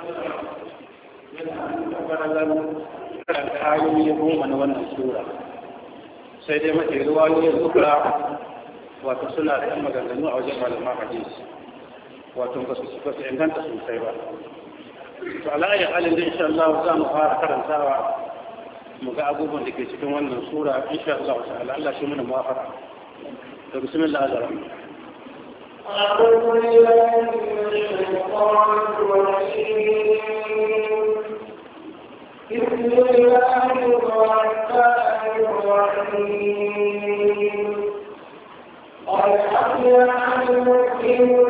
karanta ayoyi goma na wannan sura sai dai mace ruwayoyin zukura wato suna da yan maganganu a wajen malaman hadisi wato ba su ba su inganta sosai ba to ala ayi halin da insha Allah za mu fara karantawa mu ga abubuwan da ke cikin wannan sura insha Allah ta'ala Allah shi mana muwafaqa to bismillah azza أعوذ بالله من الشيطان الرجيم بسم الله الرحمن الرحيم قد أفلح المؤمنون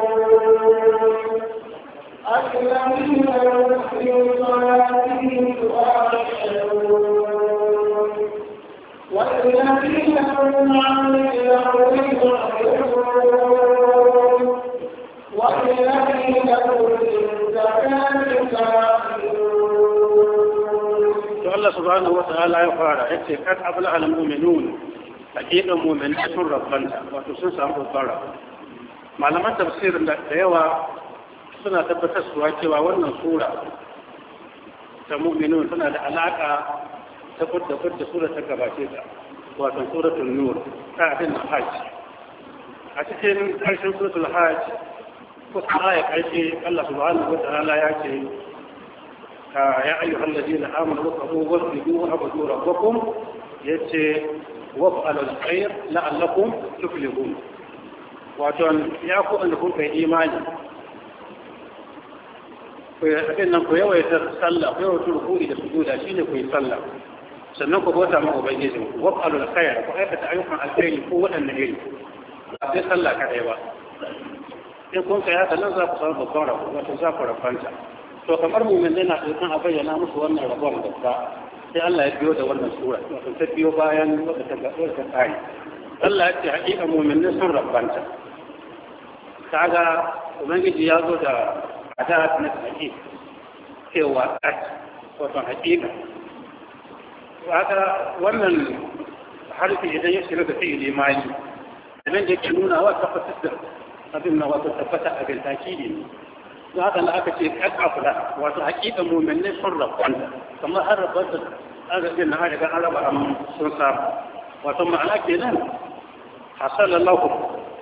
الذين هم في صلاتهم خاشعون والذين هم عن اللغو معرضون والذين هم للزكاة to Allah subhanahu wa ta'ala ya fara yace kad abla al mu'minun hakikan mu'minai sun rabbanta wato sun samu babbar malaman tafsirin da yawa suna tabbatar suwa cewa wannan sura ta mu'minun tana da alaka ta kudda kudda sura ta gabace ta wato suratul nur ta abin hajj a cikin karshen suratul hajj kusa aya karshe Allah subhanahu wa ta'ala ya ce يا أيها الذين آمنوا واتقوا واسجدوا وعبدوا ربكم يتي وافعلوا الخير لعلكم تفلحون وأتون يأكو أنكم في إيمان abin nan ku yawaita sallah ku yawaita rukuni da sujuda shine ku yi sallah sannan ku bauta ma ubangijin wa qalu alkhair ku aikata ayyukan alkhairi ko wadanne iri ba sai sallah kadai ba in kun kai haka nan za ku samu babban rabo wato za ku rafanta to kamar mumin na ɗaukan a bayyana musu wannan rabon babba sai Allah ya biyo da wannan sura wato ta biyo bayan wadda ta ga wadda ta tsari Allah ya ce haƙiƙa mumin sun rabbanta kaga ubangiji ya zo da adat na haƙiƙa cewa at wato haƙiƙa kaga wannan harfi idan ya shiga da fi'ili mali idan da yake nuna wa tabbatar da abin na wato tabbata abin takidi ne don haka na aka ce kad afla wato hakikan mu'minai sun rabanta kamar har rabanta an ga na daga an raba amma sun samu wato ma'ana kenan hasala lahu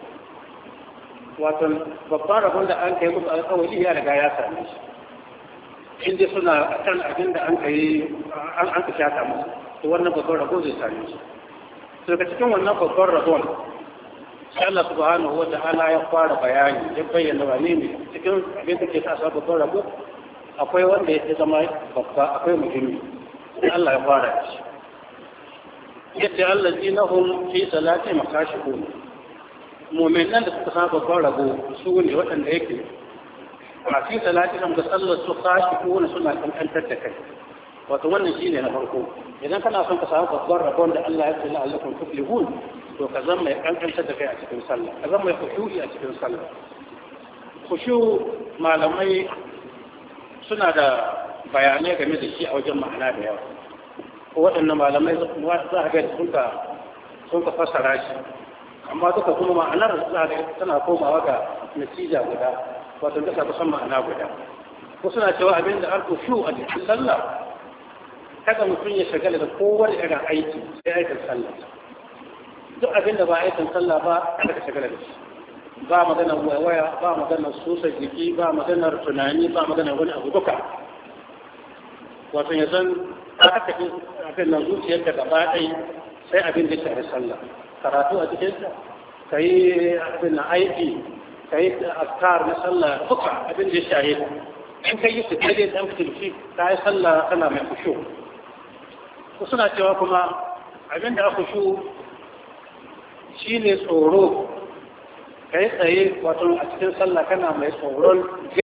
wato babban rabon da an kai musu alƙawari ya riga ya same shi inda suna kan abin da an kai an an shata musu to wannan babban rabo zai same shi to daga cikin wannan babban rabon sai Allah subhanahu wa ta'ala ya fara bayani ya bayyana wane ne cikin abin da ke sa sa babban rabo akwai wanda ya zama babba akwai muhimmi sai Allah ya fara shi yace allazina hum fi salati makashihun mu'minan da suka sa babban rabo su ne waɗanda yake a fi salati da sallar su khashihun suna kankantar da kai wato wannan shine na farko idan kana son ka samu babban rabon da Allah ya ce la'allakum tuflihun to ka zama mai kankantar da kai a cikin sallah ka zama mai khushu'i a cikin sallah khushu malamai suna da bayanai game da shi a wajen ma'ana da yawa ko waɗannan malamai za a ga sun ka sun ka fassara shi amma duka kuma ma'anar za a ga tana komawa ga natija guda wato duka kusan ma'ana guda ko suna cewa abin da al-khushu a cikin sallah kada mutum ya shagala da kowane irin aiki sai aikin sallah duk abin da ba aikin sallah ba kada ka shagala da shi ba maganar waya ba maganar sosa jiki ba maganar tunani ba maganar wani abu duka wato ya san ka haka abin nan zuciyar da gaba ɗai sai abin da shafi sallah karatu a cikinsa ka yi abin na aiki ka yi askar na sallah duka abin da ya shafi in ka yi su daidai ɗan fitilfi ka yi sallah kana mai kusho ko suna cewa kuma abin da aka shu shi ne tsoro ka yi tsaye wato a cikin sallah kana mai tsoron